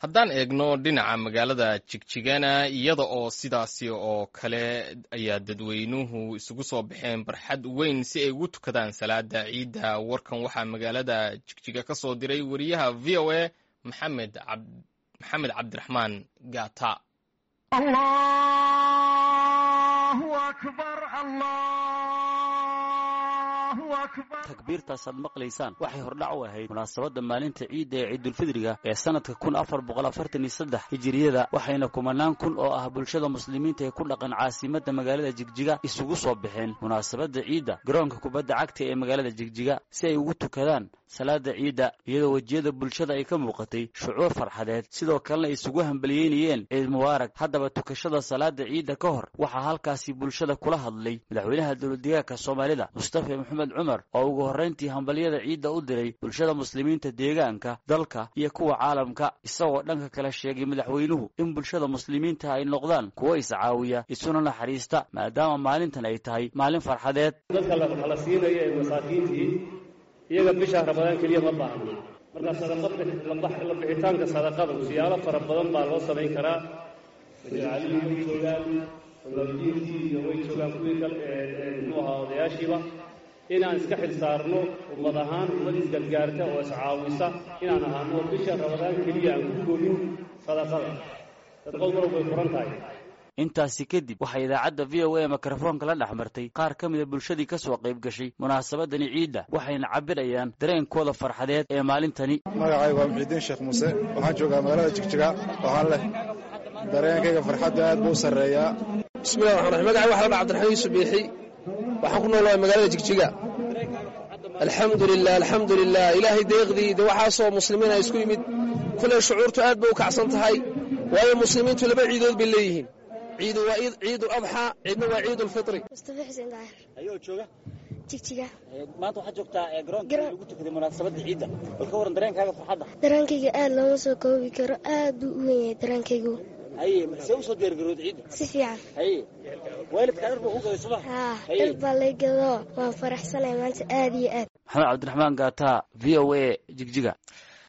haddaan eegno dhinaca magaalada jigjigana iyada oo sidaasi oo kale ayaa dadweynuhu isugu soo baxeen barxad weyn si ay ugu tukadaan salaada ciidda warkan waxaa magaalada jigjiga ka soo diray wariyaha v o a maxamed maxamed cabdiraxmaan gata takbiirtaasaad maqlaysaan waxay hordhac u ahayd munaasabadda maalinta ciidda ee ciidulfidriga ee sannadka kun afar boqol afartan iyo saddex hijiriyada waxayna kumanaan kun oo ah bulshada muslimiinta ee ku dhaqan caasimadda magaalada jigjiga isugu soo baxeen munaasabadda ciidda garoonka kubadda cagta ee magaalada jigjiga si ay ugu tukadaan salaada ciidda iyadoo wejiyada bulshada ay ka muuqatay shucuur farxadeed sidoo kalena ay isugu hambaliyeynayeen ciid mubaarag haddaba tukashada salaada ciidda ka hor waxaa halkaasi bulshada kula hadlay madaxweynaha dowladdeegaanka soomaalida mustafa maxamed cumar oo ugu horrayntii hambalyada ciidda u diray bulshada muslimiinta deegaanka dalka iyo kuwa caalamka isagoo dhanka kale sheegay madaxweynuhu in bulshada muslimiinta ay noqdaan kuwo iscaawiya isuna naxariista maadaama maalintan ay tahay maalin farxadeed dadka la siinayo ee masaakiintii iyaga bisha ramadaan keliya ma baahna marka sadaqadla bixitaanka sadaqadu siyaalo fara badan baa loo samayn karaa majaalihii way joogaan oladiintii iyo way joogaan kuwii kale muxuu ahaa odayaashiiba inaan iska xil saarno ummad ahaan ummad isgargaarta oo iscaawisa inaan ahaano bisha ramadaan keliya aan ku koobin sadaqada sadaqadu mar way furan tahay intaasi kadib waxaa idaacadda v o a mikrofoonka la dhex martay qaar ka mida bulshadii ka soo qayb gashay munaasabadani ciidda waxayna cabirayaan dareenkooda farxadeed ee maalintani magacaygu waa muxiidiin sheekh muuse waxaan joogaa magaalada jigjiga waxaan leh dareenkayga farxadda aad buu u sarreeyaa bismillahi raxmaan raxiim magacay waxa la dhaa cabdiraxmaan yuusuf biixi waxaan ku noolahay magaalada jigjiga alxamdu lilah alxamdu lilah ilaahay deeqdii de waxaasoo muslimiina isku yimid kuley shucuurtu aad bay u kacsan tahay waayo muslimiintu laba ciidood bay leeyihiin ciidu waa ciidu adxaa ciidna waa ciidu lfitri mustafa xuseen daahir ayoo jooga jigjiga maanta waxaad joogtaa garoonka lagu tukaday munaasabadda ciidda bal ka waran dareenkaaga farxadda dareenkayga aad looma soo koobi karo aad buu u wen yahay dareenkaygu haye see usoo diyaargarowd ciidda si fiican haye waalidkaa dhar baa ku gaday suma haa dhar baa lay gadoo waan faraxsanay maanta aad iyo aad maxamed cabdiraxmaan gaata v o a jigjiga